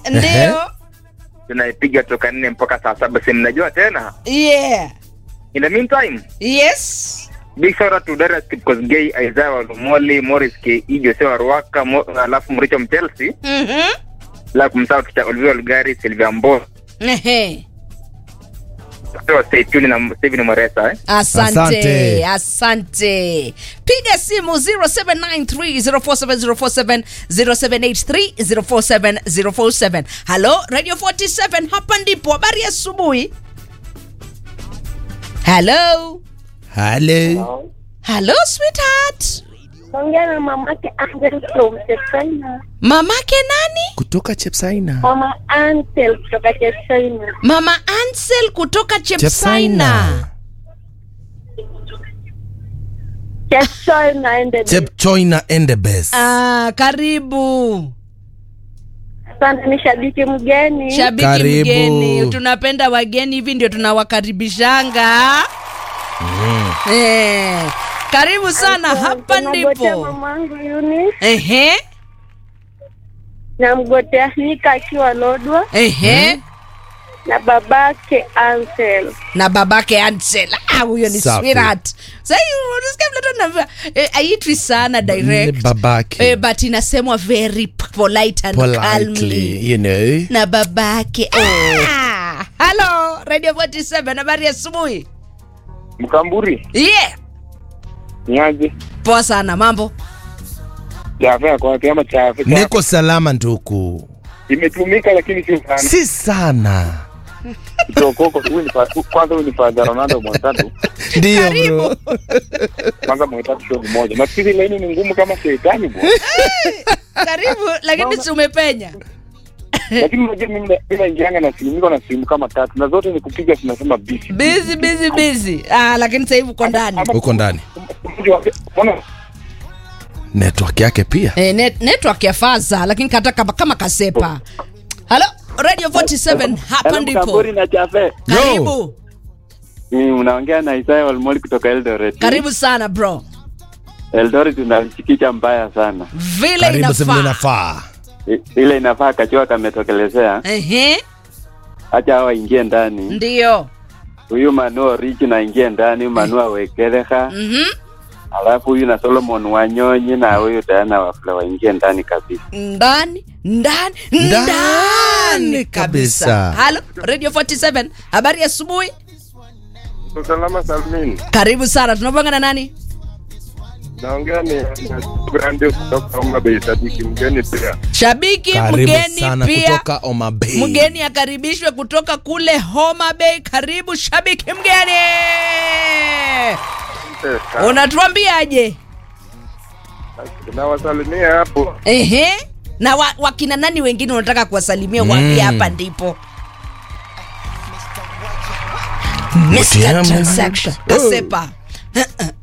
Ndio. tunaipiga toka nne mpaka saa saba si mnajua tena Yeah. in the meantime Yes. big shout out to Darius Kipkosgei Isaiah Walumoli Morris Ke Jose Waruaka Mo, alafu Mricho Mchelsea Mhm. la kumsahau kicha Olivia Lugari Silvia Mbo Ehe. so stay tuned na Steven Moresa eh Asante, Asante. asante. Piga simu 0793047047 0783047047. Halo, Radio 47 hapa ndipo. Habari ya asubuhi. Halo. Halo. Halo sweetheart. Ongea na mamake Angel from China. Mamake nani? Kutoka Chepsaina. Mama Angel kutoka China. Mama Ansel kutoka Chepsaina. China and the Chepchoina and the best. Ah, karibu. Asante ni shabiki mgeni. Shabiki Karibu. mgeni, tunapenda wageni hivi ndio tunawakaribishanga. Eh, karibu sana, hapa Nagotea ndipo. mamangu Eunice Ehe, namgotea Hika akiwa Lodwa ehe. na babake Ansel. na babake Ansel. Ah, huyo ni Safi. sweetheart. Sasa hiyo unasikia vile tu anaambia eh, haitwi sana Ni direct. babake. Eh, but inasemwa very polite and calmly. Politely, you know. Na babake. Ah, hello, Radio 47 habari ya asubuhi. Mkamburi Yeah. niaje Poa sana, mambo. chafe kwa kama chafe Niko salama nduku. imetumika lakini si sana Si sana. kitokoko huyu ni fa- kwanza huyu ni Father Ronaldo mwatatu Ndio bro. kwanza mwatatu show moja nafikiri laini ni ngumu kama shetani bwana Karibu, lakini si umepenya. lakini unajua mimi na- mimi naingianga na simu niko na simu kama tatu na zote ni kupiga tunasema busy Busy busy busy. Ah, lakini sasa hivi uko ndani. Uko ndani. Mbona Network yake pia. Eh, net, network ya faza lakini kata kama, kama kasepa. Hello, Radio 47 hapa ndipo. Mkamburi na Chafe. Karibu. Mm, unaongea na Isaya Walmoli kutoka Eldoret. Karibu sana bro. Eldoret tunamchikicha mbaya sana. Vile Karibu sema inafaa. inafaa. I- Ile inafaa kachua kametokelezea. Ehe, Acha hawa ingie ndani. ndio. Huyu Manu Rich na ingie ndani, Manu Awekeleha. Mhm. Alafu huyu na Solomon Wanyonyi na huyu Diana Wafula waingie ndani kabisa. Ndani, ndani, Ndani ndani kabisa. kabisa. Halo, Radio 47. Habari ya asubuhi. salama salmin Karibu sana. Tunapanga na nani? naongea ni brandi kutoka Homa Bay sadiki mgeni pia Shabiki Karibu mgeni sana pia. kutoka Homa Bay. Mgeni akaribishwe kutoka kule Homa Bay. Karibu shabiki mgeni. Unatuambiaje? nawasalimia hapo Ehe. Na wa, wakina nani wengine unataka kuwasalimia? Waambie hapa ndipo. Mr. Mutiama. Transaction. Kasepa.